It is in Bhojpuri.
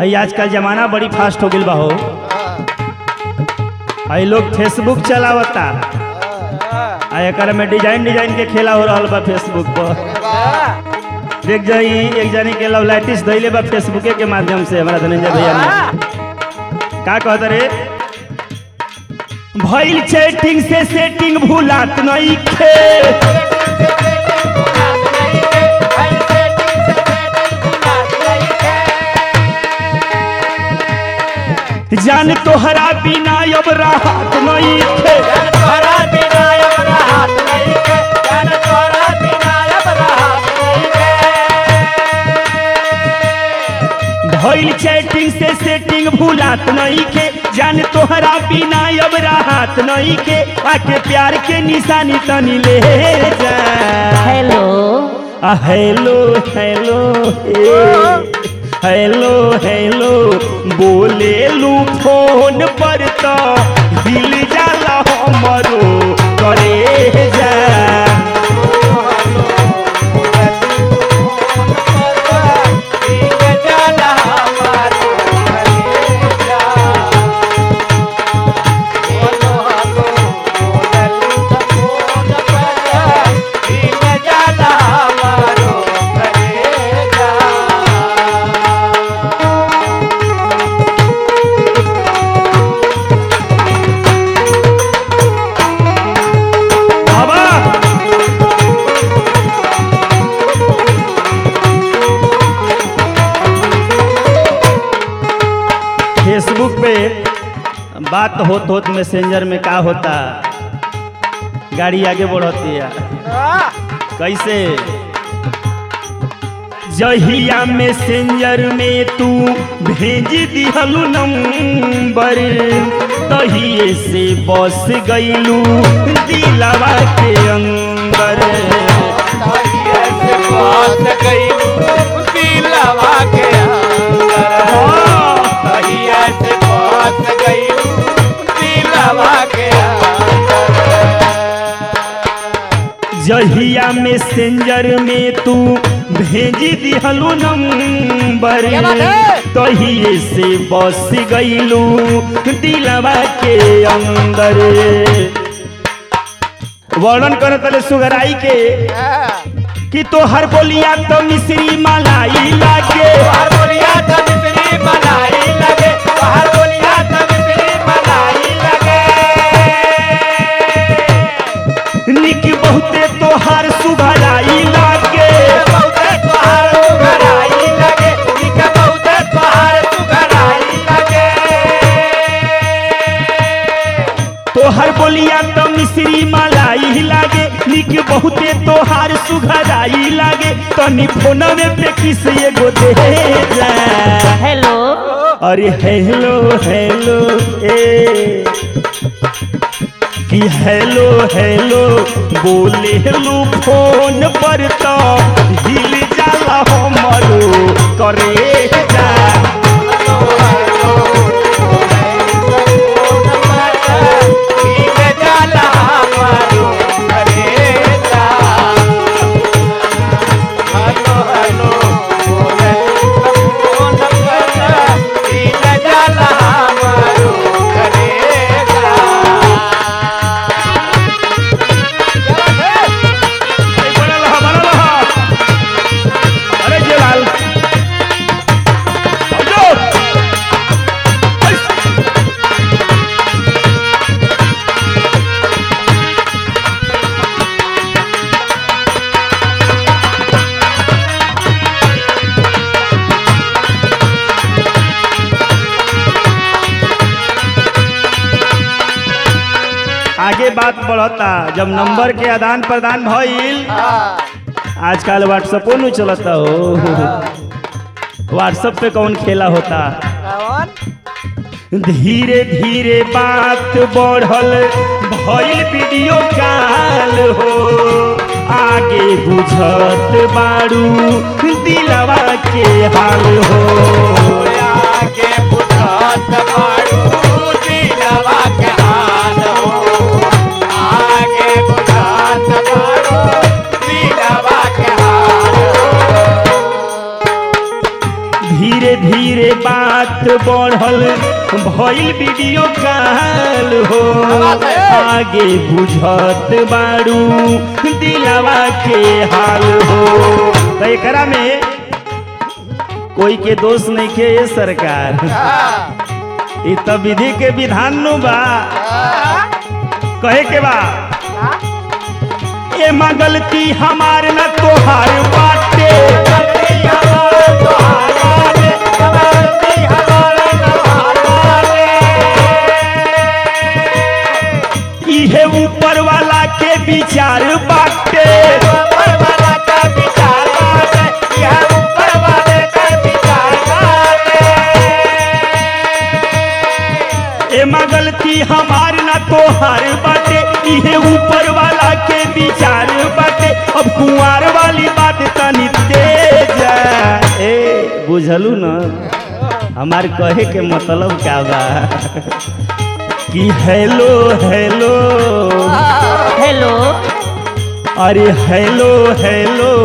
है आजकल जमाना बड़ी फास्ट हो गइल बा हो है लोग फेसबुक चलावता आ एकर में डिजाइन डिजाइन के खेला हो रहल बा फेसबुक पर देख जाई एक जानी के लव लाइटिस दैले बा फेसबुके के माध्यम से हमारा धनंजय भैया ने का कहत रे भइल चैटिंग से सेटिंग भूलात नहीं खे जान तोहरा बिना अब राहत नहीं खे भइल चैटिंग से सेटिंग भूलात नहीं के जान तोहरा बिना अब राहत नहीं के आके प्यार के निशानी तनी ले जा हेलो आ हेलो हेलो ए, हेलो हेलो बोले लू फोन पर तो दिल जाला हमरो करे जा बाबा फेसबुक पे बात होत होत मैसेंजर में का होता गाड़ी आगे बढ़ती है कैसे जहिया मैसेंजर में तू भेज दिहलू नंबर तहिए से बस गईलू दिलवा के अंदर जहिया मैसेंजर में तू भेज दिहलू नंबर क्या बात है? तहिए से बस गईलू दिलवा के अंदर वर्णन कर तले सुगराई के कि तो हर बोलिया तो मिश्री मलाई लागे निक बहुते तोहार सुघराई लागे तोहर बोलिया तो मिश्री मलाई लागे निक बहुते तोहार सुघराई लागे तनी फोनवे पे किस एगो दे जा हेलो अरे हेलो हेलो ए कि हेलो हेलो बोले लो फोन पर तो हिल जाला हमरो करे जा बनल हा, बनल हा। अरे जेलाल जो आगे बात बढ़ता जब नंबर के आदान प्रदान भइल आजकल व्हाट्सएपो नहीं चलता हो व्हाट्सएप पे कौन खेला होता धीरे धीरे बात बढ़ल भइल वीडियो कॉल हो आगे बुझत बारू दिलवा के हाल हो धीरे धीरे बात बढ़ल भइल वीडियो कॉल हो आगे बुझत बारू दिलावा के हाल हो तो एकरा में कोई के दोष नहीं के ये सरकार ई तो विधि के विधान नु बा कहे के बा ए मां गलती हमार न तोहार बाटे इहे ऊपर वाला के विचार बाटे एमा गलती हमार ना तोहार बाटे इहे ऊपर वाला के विचार बाटे अब कुंवार वाली बात तनी तेज है। ए बुझलू न हमार कहे के मतलब क्या बा कि हेलो हेलो हेलो अरे हेलो हेलो